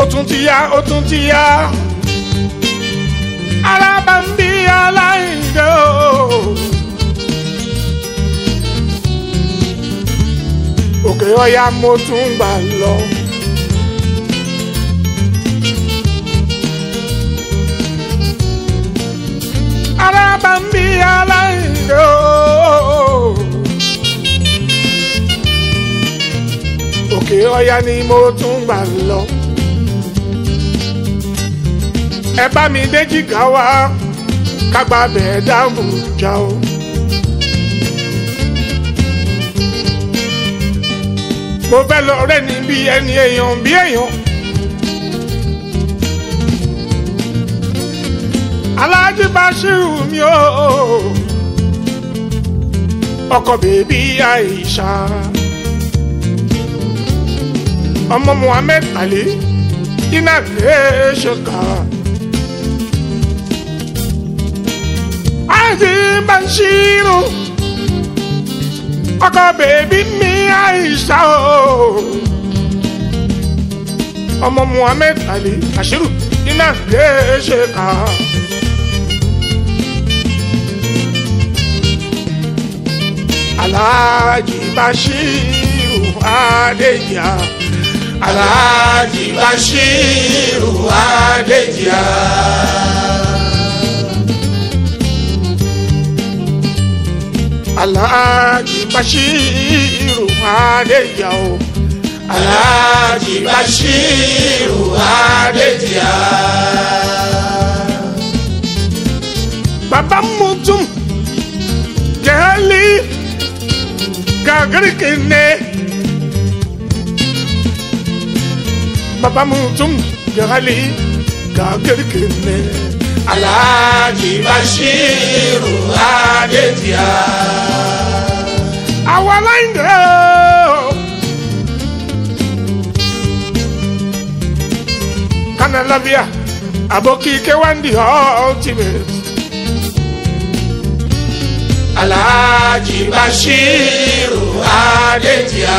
tún ti yá ó tún ti yá alábàmbí aláìndé o. òkè ọ̀yà mo tún gbà lọ. alábàmbí aláìndé o. òkè ọ̀yà ni mo tún gbà lọ. ẹ bá mi déjì ká wá kágbá bẹ́ẹ̀ dáàbò já o. mo fẹ́ lọ rẹ́ ní bí ẹni èèyàn bí èèyàn. aláàjì Bashiru mi o ọkọ bèbí Aisha ọmọ Muhammed Ali iná lè ṣe kà. aláàjì Bashiru ọkọ bèbí mi Aisha o ọmọ Muhammed Ali Bashiru iná lè ṣe kà. Alhaji Bashiru Adéjà Alhaji Bashiru Adéjà. Alhaji Bashiru Adéjà o Alhaji Bashiru Adéjà. Bàbá Mutum Jẹ́lí gagirikine baba mutum jagali gagirikine Alhaji Bashiru Adéjà. àwa láìndé kanalavia aboki kewandi ultimate Alhaji Bashiru Adéjà.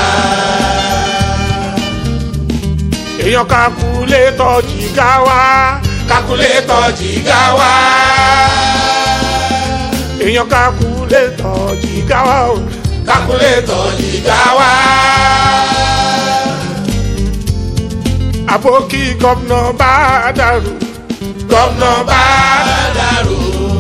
èèyàn kakule tọ́jú ká wá Kakulétọ̀ jìgá wá. èèyàn kakule tọ́jú ká wá o. Kakulétọ̀ jìgá wá. àbókí gómìnà bá dàrú Gọ́vnà bá dàrú.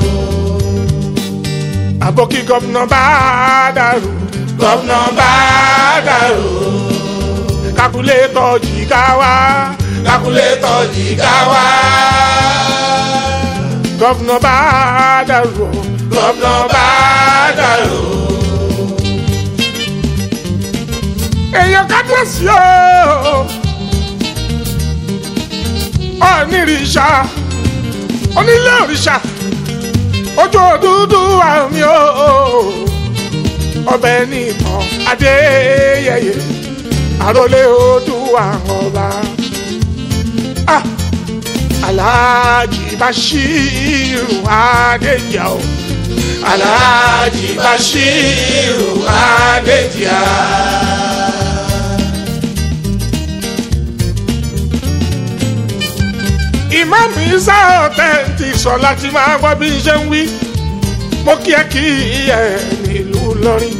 àbókí gómìnà bá dàrú Gọ́vnà bá dàrú. kakule tọ́jú ká wá Kakulétọ̀ jìgá wá. gómìnà bá dàrú Gọ́vnà bá dàrú. èèyàn kábíyèsí o onírìṣà onílé òrìṣà ojú òdúdú àmì o ọbẹ̀ nìkan adéyẹyẹ àròlé odù àwọn ọba Ah, Alhaji Bashiru Adéjà o Alhaji Bashiru Adéjà. ìmáàmù isa ọ̀tẹ́ǹtì sọ láti máa gbọ́ bí n ṣe ń wí mo kí ẹ kí ẹ nílùú lọ́rin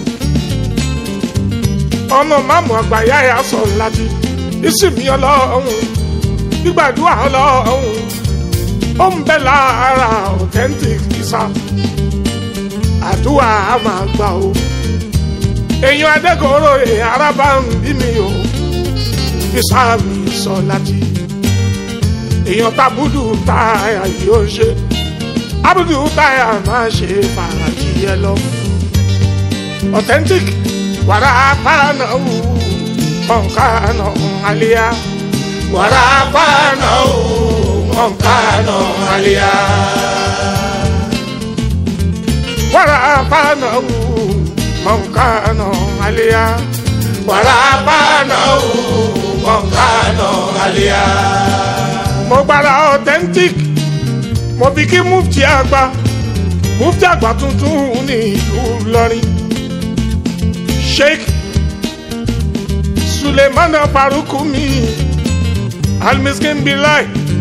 ọmọ máàmù àgbàyà yà sọ láti ìsinmi ọlọ́run gbígbàdúrà ọlọ́run ó ń bẹ lára ọ̀tẹ́ǹtì isa àdúrà á máa gbà o èèyàn adẹ́kọ̀ọ́rọ̀ ẹ̀ arábà ń bí mi o isa mi sọ láti èèyàn tábùdù táyà yóò ṣe abudu táyà máa ṣe fàájì yẹ lọ authentic wàrà pàánà wù mọ̀nkánà àlíyá Warapana o Monkano Alia. wàrà pàánà wù mọ̀nkánà àlíyá Warapana o Monkano Alia. mo gbára authentic mo fi kí mufti àgbà mufti àgbà tuntun ní ìlú Ìlọrin sheikh sulemana faruku mi alimiskin bi láì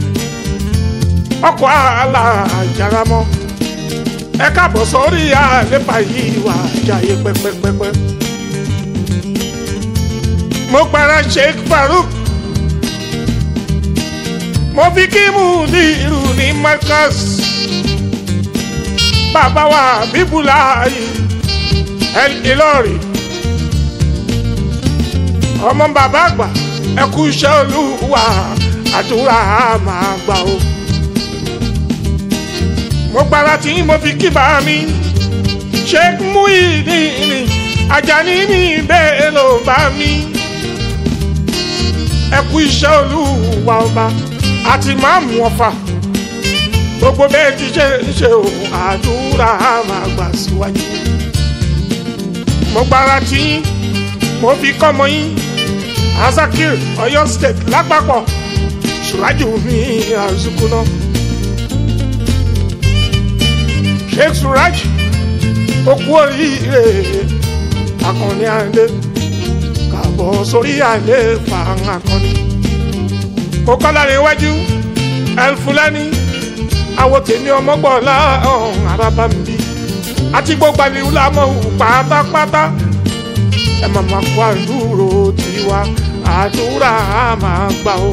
ọkọ̀ alájàrámọ́ ẹ káàbọ̀ sórí àlépa yìí wà jáyé pẹ́pẹ́pẹ́pẹ́. mo para sheikh farouk mo fi kí mudiru ní marcus bàbá wa bíbúláyì el ìlọrin ọmọ bàbá àgbà ẹ kú iṣẹ́ olúwa àdúrà máa gbà o. mo para tí mo fi kí bá mi sheikh muhyiddin ajani mi bẹ́ẹ̀ ló bá mi ẹ kú iṣẹ́ olúwa ọba àti máàmù ọ̀fà gbogbo bẹ́ẹ̀ ti ṣe ń ṣe o àdúrà máa gbà síwájú. mo gbára tí mo fi kọ́mọ yín azakir Ọ̀yọ́ state lápapọ̀ ṣùrájú mi àzùkúná. sheikh suraj okú oríire akọni àlè kàbọ̀ sórí àlè fàáhàn akọni. mo kọ́ lára iwájú elfulani àwọn tèmi ọmọgbọ́lá ọ̀hún arábá mi bí àti gbogbo àlìwú lámọ̀ wù pátápátá ẹ máa ma kó àdúró tiwa àdúrà máa gbà ó.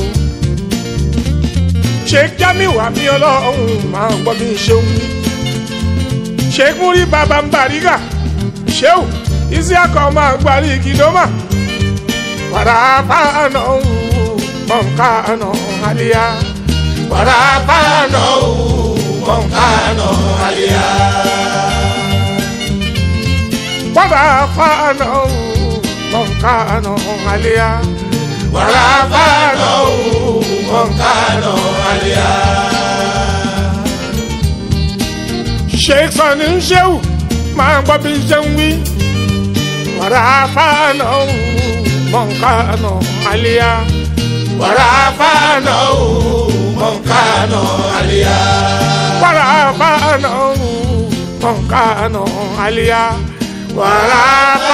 ṣé jamiu àmì ọlọ́run máa gbọ́ bí ṣe ń wí. ṣé múrí bàbá ń bàrígà ṣéwù isiaka máa gbárí kìdọ́mà wàrà fáànà mọ̀nkánà àlìyá. Warapano Moncano Alia wàrà fáànà mọ̀nkánà àlìyá. Warapano Moncano Alia sheikh sani ń ṣéwù máa gbọ́ bí ṣe ń wí. wàrà fáànà mọ̀nkánà àlìyá. Warapano Moncano Alia wàrà fáànà mọ̀nkánà àlìyá. wàrà